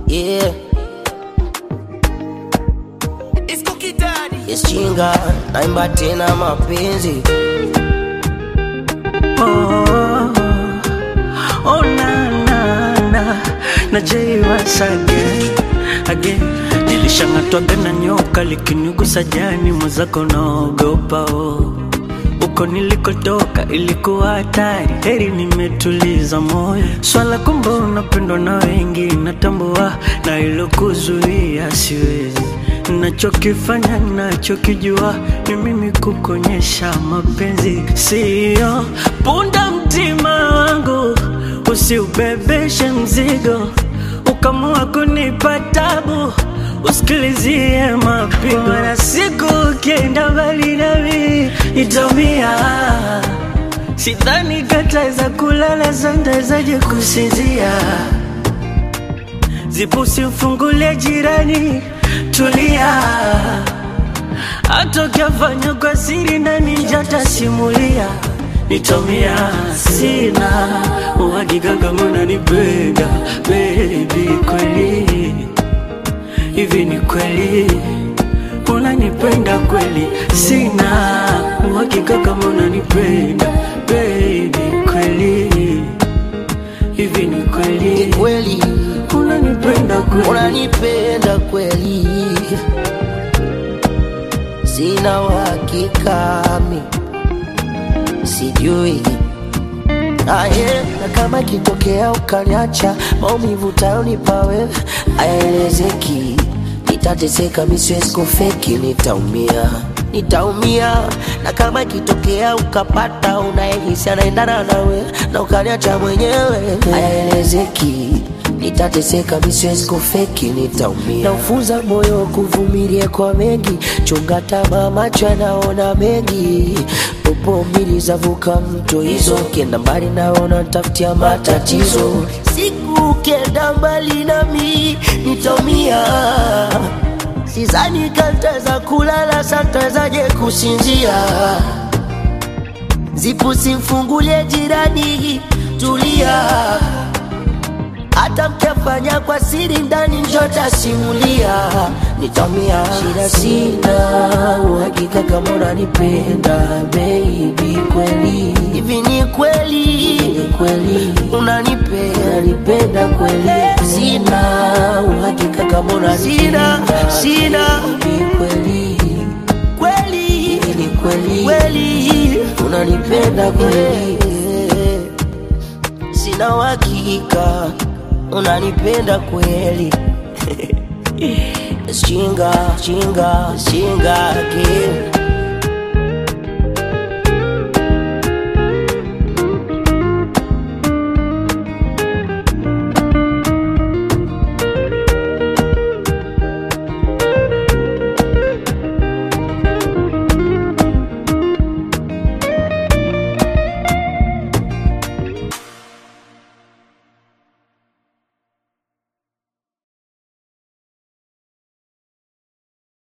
yeah. Yes, chinga naimba tena mapenzi Oh, oh na na na na Jay once again again nilishang'atwaga na nyoka likinigusa jani mwenzako naogopa oh. Uko nilikotoka ilikuwa hatari, heri nimetuliza moyo. Swala kumbe unapendwa na wengi, natambua na ilokuzuia siwezi. Nachokifanya nachokijua ni mimi kukonyesha mapenzi, siyo punda mtima wangu, usiubebeshe mzigo ukamua kunipa tabu usikilizie mapigo na siku ukienda mbali nami itomia sidhani kataweza kulala santawezaje kusinzia zipusi mfungulie jirani tulia hata ukiafanya kwa siri ndani njatasimulia nitomia sina uhakika kama unanipenda baby kweli hivi ni kweli unanipenda kweli sina uhakika kama unanipenda baby kweli hivi ni ni kweli kweli unanipenda kweli unanipenda kweli sina uhakika mi sijui aye na kama kitokea ukaniacha maumivu tayonipa wewe aelezeki nitateseka mi siwezi kufeki nitaumia nitaumia na kama ikitokea ukapata unayehisi anaendana nawe na ukaniacha mwenyewe hayaelezeki nitateseka mi siwezi kufeki nitaumia naufunza moyo kuvumilia kwa mengi chunga tamaa macho yanaona mengi popo mbili zavuka mto hizo ukienda mbali naona tafutia matatizo siku ukienda mbali nami nitaumia Sizani kantaweza kulala, santawezaje kusinzia? Zipu simfungulie jirani, tulia. Hata mkiafanya kwa siri ndani, njota simulia. Nitamia shida, sina uhakika kama unanipenda baby, kweli hivi ni kweli, ni kweli unanipenda, unanipenda kweli, sina uhakika kama unanipenda sina ni kweli kweli ni kweli kweli unanipenda kweli sina uhakika unanipenda kweli chinga chinga chinga kile